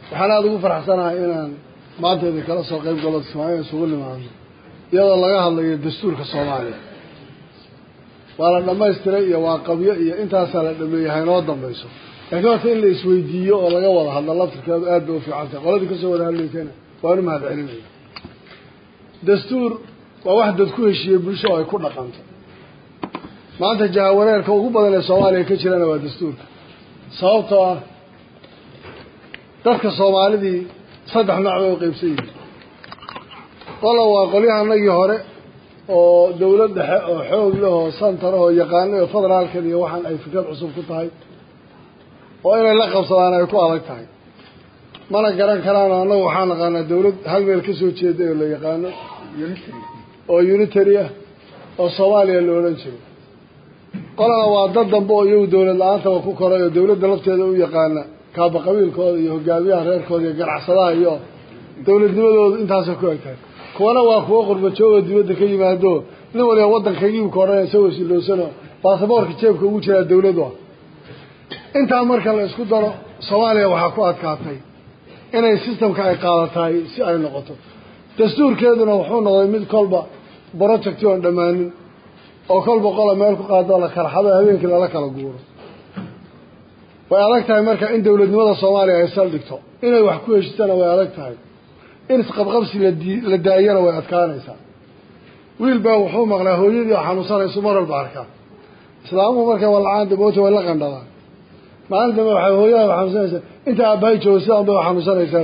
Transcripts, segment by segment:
waxaan aada ugu faraxsanahay inaan maanta idin kala soo qayb galo kismaayo isugu nimaadno iyadoo laga hadlayo dastuurka soomaaliya waa la dhamaystiray iyo waa qabyo iyo intaasaa la dhameeyey haynoo dambayso laakiin horta in la isweydiiyo oo laga wada hadlo laftirkeedu aad bay u fiican tahay qoladii kasoo wada hadlaysana waan u mahad celinaya dastuur waa wax dad ku heshiiyey bulsho oo ay ku dhaqanto maanta jahawareerka ugu badan ee soomaaliya ka jirana waa dastuurka sababtoo ah dadka soomaalidii saddex nooc bay u qeybsan yihiin qola waa qolyahanagii hore oo dawlad dhexe oo xoog leh oo santara oo yaqaano oo federaalkan iyo waxaan ay fikrad cusub ku tahay oo inay la qabsadaan ay ku adag tahay mana garan karaan oo annagu waxaa naqaanaa dawlad hal meel ka soo jeeda oo la yaqaano oo unitary ah oo soomaaliya la odhan jiro qolana waa dad dambe oo iyagu dawlad la-aantaba ku koray oo dawladda lafteeda u yaqaana kaaba qabiilkooda iyo hogaamiyaha reerkooda iyo ganacsadaha iyo dawladnimadooda intaasay ku eg tahay kuwana waa kuwo qurbajooga dibadda ka yimaado nin waliba waddankagiibka odhanaya isagoo silowsano baasaboorka jeebka ugu jiraa dawladu ah intaa marka la isku daro soomaaliya waxaa ku adkaatay inay sistamka ay qaadatahay si ay noqoto dastuurkeeduna wuxuu noqday mid kolba projecti oon dhammaanin oo kolba qola meel ku qaadoo la kala xado habeenkii lala kala guuro way adag tahay marka in dawladnimada soomaaliya ay saldhigto inay wax ku heshitana way adag tahay in isqabqabsi ladi la daayana way adkaanaysaa wiil baa wuxuu maqlaa hooyadii oo xanuunsanayso mar walba arkaa islaamuhu markay walacaan daboota way la qandhadaan maalin dambe waxay hooyada xanuunsanaysaa inta aabbahay joogo sidaan bay xanuunsanaysaa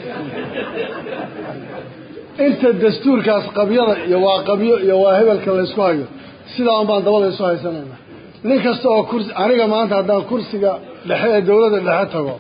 inta dastuurkaas qabyada iyo waa qabyo iyo waa hebelka laysku hayo sidaan baan dabada isu haysanayna nin kasta oo kursi aniga maanta haddaan kursiga dhexe ee dawladda dhexe tago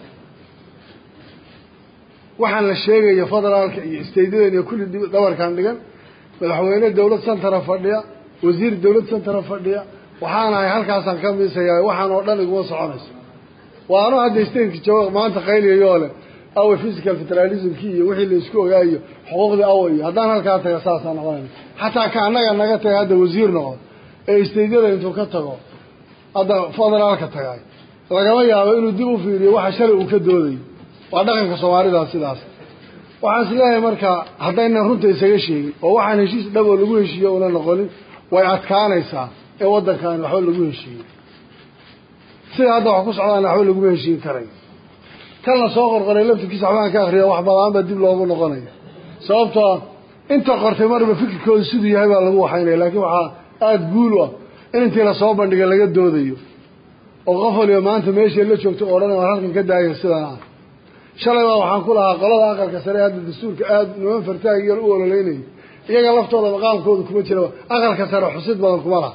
waxaan la sheegayo federaalka iyo istaydadan iyo kulli dhabarkan dhigan madaxweyne dawlad santara fadhiya wasiir dawlad santara fadhiya waxaan ahay halkaasaan ka miisayaa waxaan oo dhan iguma soconayso waa ano hadda stateka jooga maanta qayliyayoo leh awa physical federalismkii iyo wixii la isku ogaayo xuquuqdii awa iyo haddaan halkaa taga saasaan noqonayna xataa ka annaga naga tagay hadda wasiir noqon ee istaydyada intuu ka tago hadda federaalka tagay lagama yaabo inuu dib u fiiriyo waxa shalay uu ka doodayo waa dhaqanka soomaalida sidaas waxaan is leeyahay marka haddaynan runta isaga sheegin oo waxaan heshiis dhab oo lagu heshiiyo una noqonin way adkaanaysaa ee waddankaani waxba lagu heshiiyey sida hadda wax ku socdaana waxba laguma heshiin karay kan la soo qorqoray laftirkiisa waxbaan ka akriya wax badaan baa dib loogu noqonaya sababtoo inta qortay marba fikirkooda siduu yahay baa lagu waxaynaya laakiin waxaa aada guul u ah in intii lasoo bandhiga laga doodayo oo qof waliba maanta meeshay la joogto o odhanay waan halkan ka daaya sidan ah shalay baa waxaan ku lahaa qolada aqalka sare hadda dastuurka aada niman fartaag yar u ololeynayay iyaga laftooda maqaamkooda kuma jira aqalka sare xusid badan kuma laha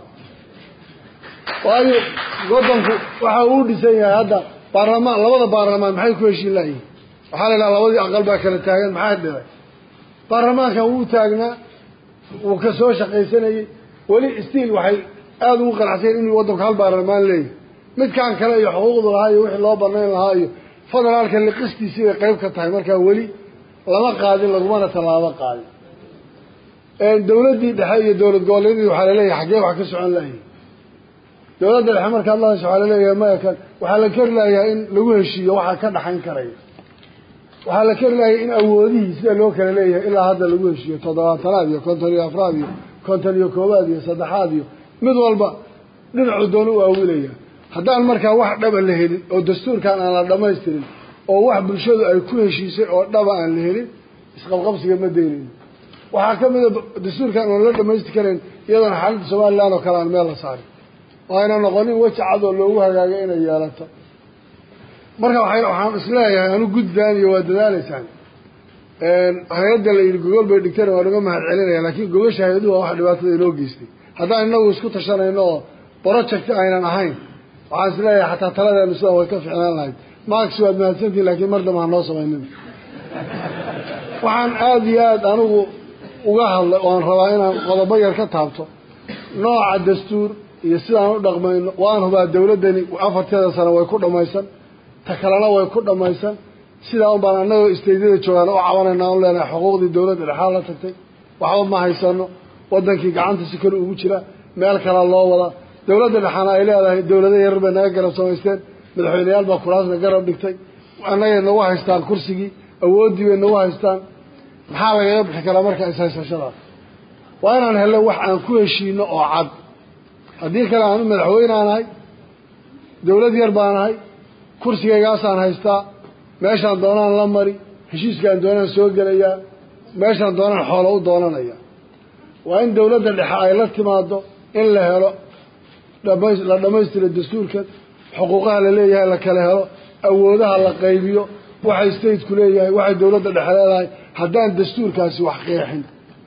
waayo waddanku waxa uu dhisan yahay hadda baarlamaan labada baarlamaan maxay ku heshiin layihin waxaa la idhaha labadii aqal baa kala taagan maxaa dhibay baarlamaankan wuu taagnaa wuu ka soo shaqaysanayey weli stiil waxay aada ugu qanacsayen inuu waddanku hal baarlamaan leeyahy midkaan kale iyo xuquuqdu lahaa iyo wixii loo banayn lahaa iyo federaalka liqistiisii bay qayb ka tahay markaa weli lama qaadin lagumana tallaabo qaadin dawladdii dhexe iyo dowlad goboleedyadii waxaa laleeyahay xaggee wax ka socon layihin dawladda dhexe markaad la hasho waxaa laleeyahay maya kan waxaa la keri layahay in lagu heshiiyo waxaa ka dhaxayn karaya waxaa la keri layahay in awoodihii sida loo kala leeyahay ilaa hadda lagu heshiiyo toddobaatanaad iyo konton iyo afraad iyo konton iyo koobaad iyo saddexaad iyo mid walba dhinacu doona u awilaya haddaan markaa wax dhaba la helin oo dastuurkan aan la dhamaystirin oo wax bulshadu ay ku heshiisay oo dhaba aan la helin isqabqabsiga ma daynayno waxaa ka mida dastuurkan oon la dhamaystir karayn iyadoona xaaladda somalilan oo kale aan meel la saarin oo ayna noqonin weji cad oo loogu hagaagay inay yeelato marka waay waxaan isleeyahay anu gudbaan iyo waa dadaaleysaan hay-adda la yidhi gogol bay dhigteen waan uga mahad celinaya laakiin gogasha hay-aduhu waa wax dhibaatada inoo geystay haddaan inagu isku tashanayno oo project aynan ahayn waxaan isleeyahay xataa taladeenu sidan way ka ficnaan lahayd max waad mahadsantihin lakiin mar damba ha noo samaynin waxaan aada iyo aada anigu uga hadlay oan rabaa inaan qodobo yar ka taabto nooca dastuur iyo sidaan u dhaqmayno waan hubaa dawladdani afarteeda sano way ku dhamaysan ta kalena way ku dhamaysan sidaa un baan annagoo istaydyada joogaan u cabanayna an leenahay xuquuqdii dawladda dhexaa la tagtay waxba ma haysano waddankii gacanta si kale ugu jira meel kala loo wadaa dawladda dhexaana ay leedahay dawlado yarar bay naga garab samaysteen madaxweyneyaal baa kuraasna garab dhigtay annagay nagu haystaan kursigii awooddii bay nagu haystaan maxaa lagaga bixi karaa marka ishaysashadaas waa inaan helno wax aan ku heshiino oo cad haddii kale aanu madaxweyneanahay dawlad yar baanahay kursigaygaasaan haystaa meeshaan doonaan la mari heshiiskaan doonaan soo gelayaa meeshaan doonaan xoolo u doonanaya waa in dawladda dhexe ay la timaado in la helo dhama la dhammaystiro dastuurka xuquuqaha la leeyahay la kala helo awoodaha la qaybiyo waxay stateku leeyahay waxay dawladda dhexe leedahay haddaan dastuurkaasi wax qeexin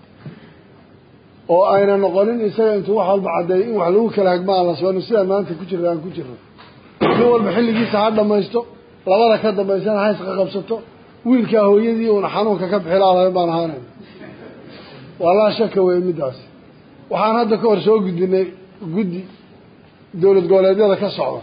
oo ayna noqonin isaga intuu wax walba caddeeyo in wax lagu kala hagma aan la soonin sidaan maanta ku jirra aan ku jirno nin walba xilligiisa ha dhammaysto labada ka dambaysana ha isqa qabsato wiilkaa hooyadii uuna xanuunka ka bixi laalayn baan ahaanayn waa laa shaka weeye middaasi waxaan hadda ka hor soo gudbinay guddi dowlad goboleedyada ka socda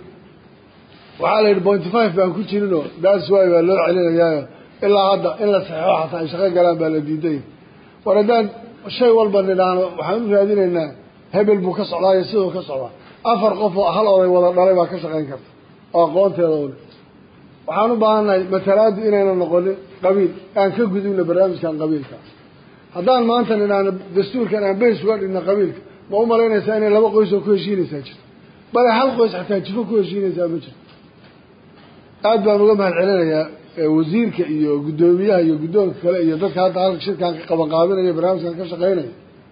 waxaa la yidhi pointy five baan ku jirinoo daas waay baa loo celinayaayo ilaa hadda in la saxeixo xataa ay shaqo galaan baa la diiday war haddaan shay walba nidhaahno waxaan u raadinaynaa hebel buu ka socdaa iyo siduu ka socdaa afar qof oo hal oday wada dhalay baa ka shaqayn karta oo aqoonteeda ule waxaan u baahannahay matalaadu inayna noqonin qabiil aan ka gudubno barnaamijkan qabiilka haddaan maanta nidhaahno dastuurkan aan beys uga dhigno qabiilka ma u malaynaysaa inay laba qoys oo ku heshiinaysaa jirto bale hal qoys xataa jifo ku heshiinaysaa ma jirto aada baan uga mahad celinayaa wasiirka iyo guddoomiyaha iyo guddoonka kale iyo dadka hadda halka shirkaan ka qabanqaabinaya barnaamijkan ka shaqaynaya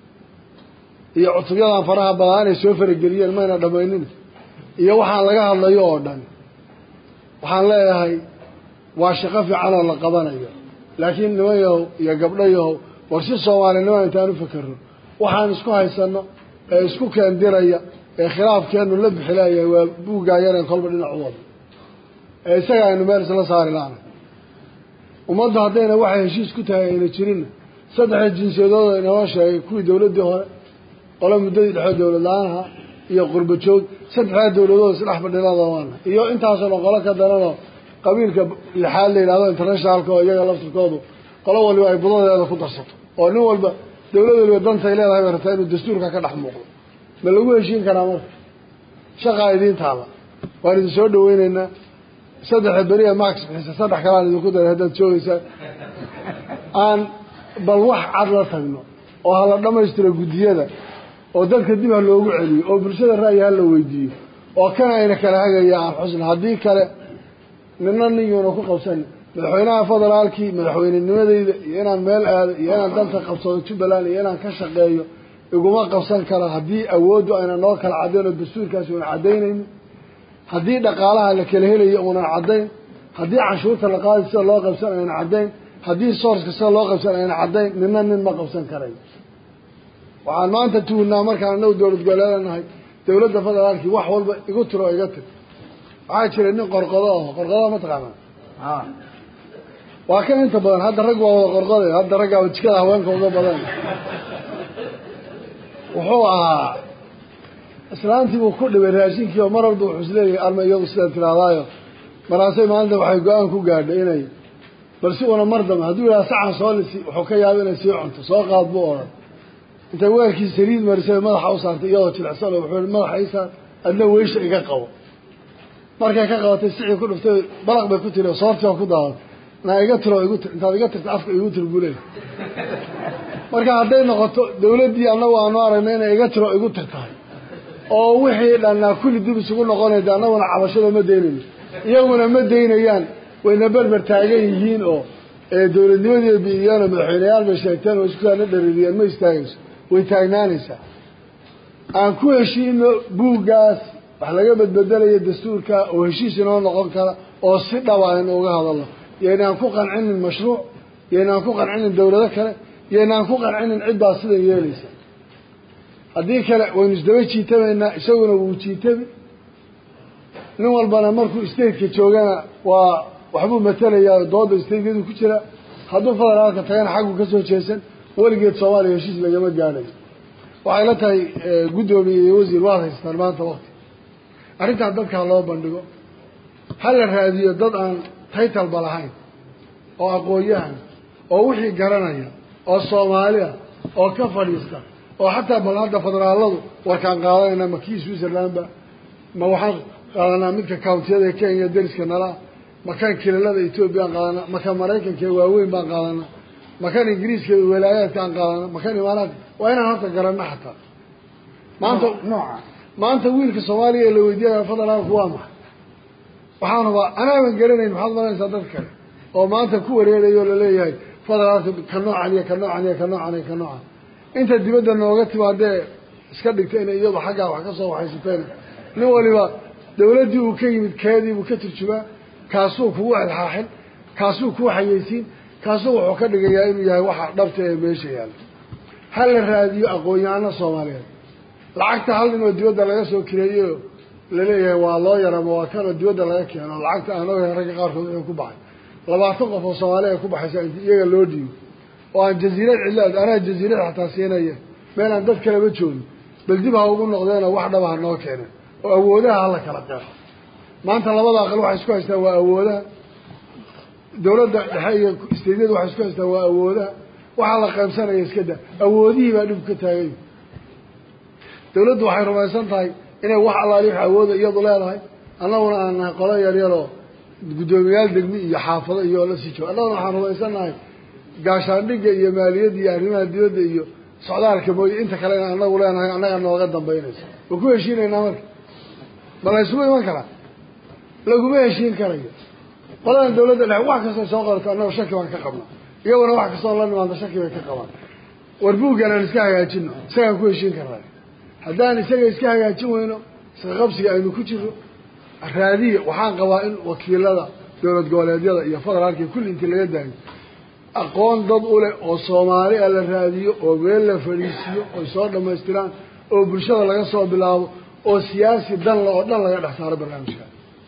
iyo cutubyadan faraha badaa inay soo farageliyeen mayna dhamaynin iyo waxaan laga hadlayo oo dhan waxaan leeyahay waa shaqo fiican oo la qabanayo laakiin niman yahow iyo gabdho yahow war si soomaalinimo intaan u fakerno waxaan isku haysano ee isku keendiraya ee khilaafkeenu la bixilayahay waa buuggaa yareen kolba dhinac u wada ee isaga aynu meel isla saari laana ummaddu haddayna waxay heshiis ku tahay ayna jirinna saddexda jinsiyadooda inoo sheegay kuwii dawladdii hore qolo muddadii dhexoo dawlad la-aanha iyo qurba joog saddexdaa dawladood isdhex fadhinada waana iyo intaasoo dhan qolo ka daranoo qabiilka lixaad la yidhahdo internationalka oo iyaga laftirkoodu qolo waliba ay budadeeda ku darsato oo nin walba dawlad waliba dantay leedahay bay rabtaa inuu dastuurka ka dhex muuqdo ma lagu heshiin karaa marka shaqaa idiin taala waan idin soo dhaweyneynaa saddexa beriya max bixisa saddex kalaan idinku daray haddaad joogeysaan aan bal wax cad la tagno oo hala dhammaystiro guddiyada oo dadka dib ha loogu celiyo oo bulshada ra'yi ha la weydiiyo oo kana ayna kala hagaya aan xusna haddii kale nina ninyuuna ku qabsan madaxweynaha federaalkii madaxweynenimadeyda iyo inaan meel aado iyo inaan danta qabsado jubbaland iyo inaan ka shaqeeyo iguma qabsan kara haddii awooddu ayna noo kala caddayn oo dastuurkaasi una caddaynaynin haddii dhaqaalaha la kala helayo uunan caddayn haddii canshuurta la qaadi sida loo qabsan ayna caddayn haddii sourceka sida loo qabsan ayna caddayn nina nin ma qabsan karayo waxaan maanta tuunnaa markaan anagu dowlad goboleedanahay dawladda federaalkii wax walba igu tiro o iga tir waxaa jira nin qorqodo aho qorqodoa ma taqaanaa waa kan inta badan hadda rag waa wada qorqoday hadda raggaa jikada haweenka uga badan wuxuu ahaa islaantii buu ku dhibay raashinkii oo mar walba wuxuu isleeyahay arma iyadu sidaa tirahdaayo maraasay maalinta waxay go-aan ku gaadhay inay bal si una mar dambe hadduu yidhaha sacan soo lisi wuxuu ka yaaba inay sii cunto soo qaad buu odhan intay weelkii saliid marisay madaxa u saartay iyadoo jilicsan oo wuxuu yihi madaxa ii saar adna weysha iga qabo markay ka qabatay sicii ku dhuftay balaq bay ku tiri soortii oo ku daadatay naa iga tiro igu tir intaad iga tirta afka igu tir buu leeyahy marka hadday noqoto dawladdii annagu aanu aragna inay iga tiro igu tir tahay oo wixii dhannaa kulli dib isugu noqonayda annaguna cabashada ma daynayno iyaguna ma daynayaan wayna berber taagan yihiin oo dawladnimadii biiyeen oo madaxweyneyaal bay sheegteen oo iskusaana dhaririyeen ma istaagayso way taagnaanaysaa aan ku heshiino buuggaas wax laga badbedelaya dastuurka oo heshiis inoo noqon kara oo si dhaba aynu uga hadalno yaynaan ku qancinin mashruuc yaynaan ku qancinin dawlado kale yaynaan ku qancinin ciddaa sidan yeelaysa haddii kale waynu isdaba jiitamaynaa isaguna wuu jiitabi nin walbana markuu stateka joogana waa waxbuu matelayaa dooda stateyadu ku jira hadduu federaalka tagana xaggu ka soo jeesan weligeed soomaaliya heshiis lagama gaadhayo waxay la tahay guddoomiye iyo wasiir waad haystaan maanta wakti arrintaa dadka ha loo bandhigo ha la raadiyo dad aan taytalba lahayn oo aqoon-yahan oo wixii garanaya oo soomaaliya oo ka fadhiista oo xataa bal hadda federaaladu warkaan qaadanayna ma kii switzerlandba ma waxaan qaadanaa midka countiyada kenya deriska nala makan kilalada etoobiya aan qaadana makan maraykanka waaweyn baan qaadana makan ingiriiska walaayaadka aan qaadana makan imaaraadka waa inaan horta garanno xataa maanta nooca maanta wiilka soomaaliya la weydiinaya federaalku waa maxay waxaan hubaa anaaban garanayn maxaad malanaysaa dad kale oo maanta ku wareerayo o laleeyahay federaalka ka noocan iyo ka noocan iyo ka noocan iyo ka noocan inta dibadda nooga timaadee iska dhigta inay iyadu xaggaa wax ka soo waxaysateen nin waliba dawladdii uu ka yimid keedii buu ka turjumaa kaasuu kugu xilxaaxin kaasuu kuu xayeysiin kaasuu wuxuu ka dhigayaa inuu yahay waxa dhabta ee meesha yaalla ha la raadiyo aqoon-yahano soomaaliyeed lacagta hal nin oo dibadda laga soo kireeyo laleeyahay waa loo yarama waa kanoo dibadda laga keeno lacagta aan ogahay ragga qaarkood wuxuu ku baxay labaatan qof oo soomaaliya ay ku baxaysa inti iyaga loo dhiibo oo aan jaziirad cidlaad anaa jaziirad xataa siinaya meel aan dad kaleba joogin bal dib ha ugu noqdeenoo wax dhaba ha noo keeneen oo awoodaha hala kala qeexo maanta labada aqal waxay isku haystaan waa awoodaha dawladda dhexe iyo isteydyada waxay isku haystaan waa awoodaha waxaa la qaybsanaya iska da awoodihii baa dhibku ka taagay dawladdu waxay rumaysan tahay inay wax allaali wax awooda iyadu leedahay annaguna aan nahay qolo yaryaroo guddoomiyaal degmi iyo xaafado iyo la sii joogo annaguna waxaan rumaysannahay gaashaandhigga iyo maaliyadda iyo arrimaha dibadda iyo socdaalka mooye inta kale in anagu leenahay annaga nooga dambaynaysa ma ku heshiinaynaa marka ma la ysugu iman karaa laguma heshiin karayo qoladan dawladda dhexe wax kastoo soo qorato annaga shaki baan ka qabnaa iyaguna wax kastoo la nimaado shaki bay ka qabaan war buuggan aan iska hagaajino isagaan ku heshiin karnaa haddaan isaga iska hagaajin weyno iska qabsiga aynu ku jiro raadiya waxaan qabaa in wakiilada dowlad goboleedyada iyo federaalka kulli intii laga daayo aqoon dad u leh oo soomaali a la raadiyo oo meel la fadhiisiiyo oy soo dhammaystiraan oo bulshada laga soo bilaabo oo siyaasi danla oo dhan laga dhex saaro barnaamijka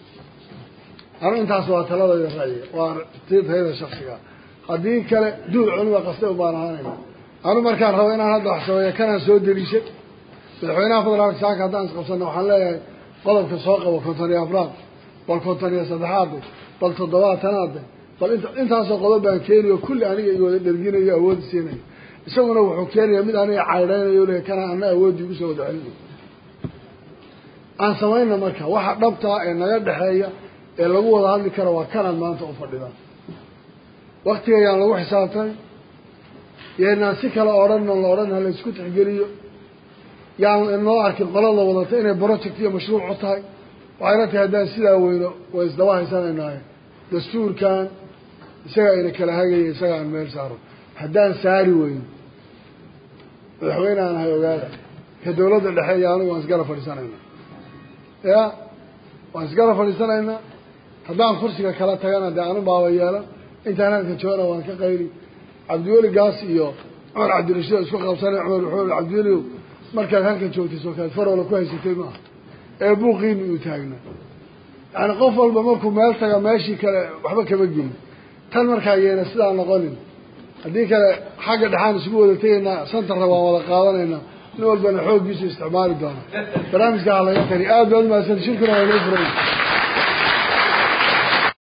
anu intaas waa taladayda ra'yiga waa tayada shaksiga haddii kale duul culima qastay ubaan ahaanayna anu markaan rabo inaan hadda wax sameeyo kanaan soo deliishay madaxweynaha federaalka saaka haddaan isqabsana waxaan leeyahay qodobka soo qabo konton iyo afraad bal konton iyo saddexaade bal toddobaatanaade bal int intaasoo qodob baan keeniyo kulli aniga i wada dherginayo awoodi siinayo isaguna wuxuu keenaya mid aniga caydhaynayo le kana ana awoodii igu soo wada celinayo aan samayna marka waxa dhabtaa ee naga dhexeeya ee lagu wada hadli karo waa kanaan maanta u fadhidaan waktiga yaan lagu xisaabtay yaynaan si kale odhan la odhan ha la isku tixgeliyo yaan inoo arkin qolada wadata inay project iyo mashruuc u tahay waxayna tahay haddaan sidaa weyno way isdaba haysanaynaay dastuurkan isagaa ina kala hagaya isaga aan meel saaro haddaan saari weyno madaxweyne aan ahay ogaada ka dawladda dhexe iyo anigu waan isgala fadhiisanaynaa ya waan isgala fadhiisanaynaa haddaan kursiga kala tagana dee anu baaba yeelan intaan halka joogana waan ka qayli cabdiweli gaas iyo cumar cabdirashiid isku qabsanay cumar wuxuu cabdiweliow markaad halkan joogtay sookaad faroola ku haysatay maaha ee buuqiini uu taagnaa yani qof walba markuu meel taga meeshii kale waxba kama gelin tan markaa yeena sidaa noqonin haddii kale xagga dhexaan isugu wada tegaynaa santarna waan wada qaadanaynaa nin walbana xooggiisu isticmaali doona barnaamijka ha laga tari aad baad umahadsan shirkuna waa inoo furay